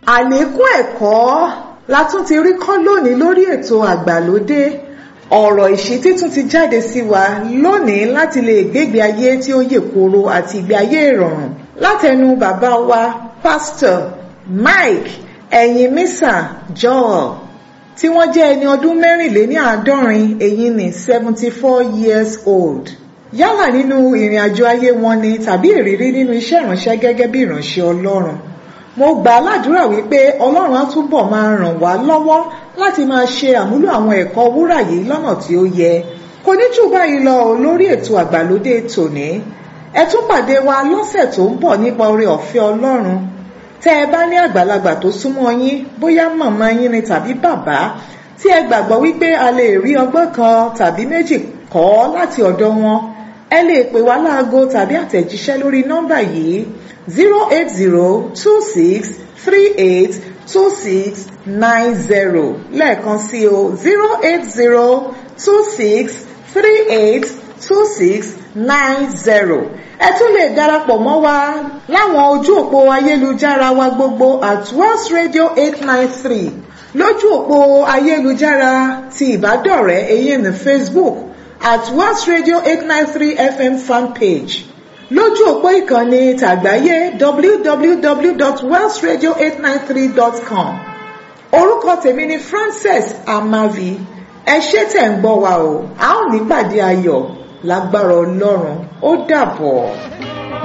àlékún ẹ̀kọ́ la tún ti rí kọ́ lónìí lórí ètò àgbàlódé ọ̀rọ̀ ìṣítí tún ti jáde sí wa lónìí láti lè gbégbé ayé tí ó yè kooro àti ìgbé ayé ìrọ̀rùn látẹnu bàbá wa pásítọ̀ Mike ẹ̀yìn mísà Joel tí wọ́n jẹ́ ẹni ọdún mẹ́rìnléní àádọ́rin èyí ní seventy four years old yálà nínú ìrìn àjò ayé wọn ni tàbí ìrírí nínú iṣẹ́ ìránṣẹ́ gẹ́gẹ́ bí ìránṣẹ́ Ọlọ́run mo gbà á ládùúrà wípé Ọlọ́run á túbọ̀ máa ràn wá lọ́wọ́ láti máa ṣe àmúlò àwọn ẹ̀kọ́ wúrà yìí lọ́nà tí ó yẹ kò ní jù báyìí lọ lórí ètò àgbàlódé tòní ẹ tún pàdé wa lọ́sẹ̀ tó ń bọ̀ nípa oore ọ̀fẹ́ Ọlọ́run tẹ́ ẹ bá ní àgbàlagbà tó súnmọ́ yín bóyá màmá yín ni tàbí bàbá tí ẹ gbàgbọ́ wípé a lè rí ọgbọ́n kan tàbí méjì kọ́ láti ọ̀dọ̀ wọn ẹ lè pè wá láago tàbí àtẹ̀jíṣẹ́ lórí nọ́mbà yìí zero eight zero two six three eight two six nine zero lẹ́ẹ̀kan sí o zero eight zero two six three eight two six nine zero ẹ tún lè darapọ̀ mọ́ wa láwọn ojú òpó ayélujára wa gbogbo at West Radio eight nine three lójú òpó ayélujára ti ìbádọ́rẹ̀ẹ́ èyí ní Facebook at West Radio eight nine three FM fanpage lójú òpó ìkànnì tàgbáyé www.welshradio893.com orúkọ tèmi ni Frances Amavi ẹ ṣé tẹ̀ ń gbọ́ wa o a ó nípàdé ayọ̀ lágbára Ọlọ́run ó dàbọ̀.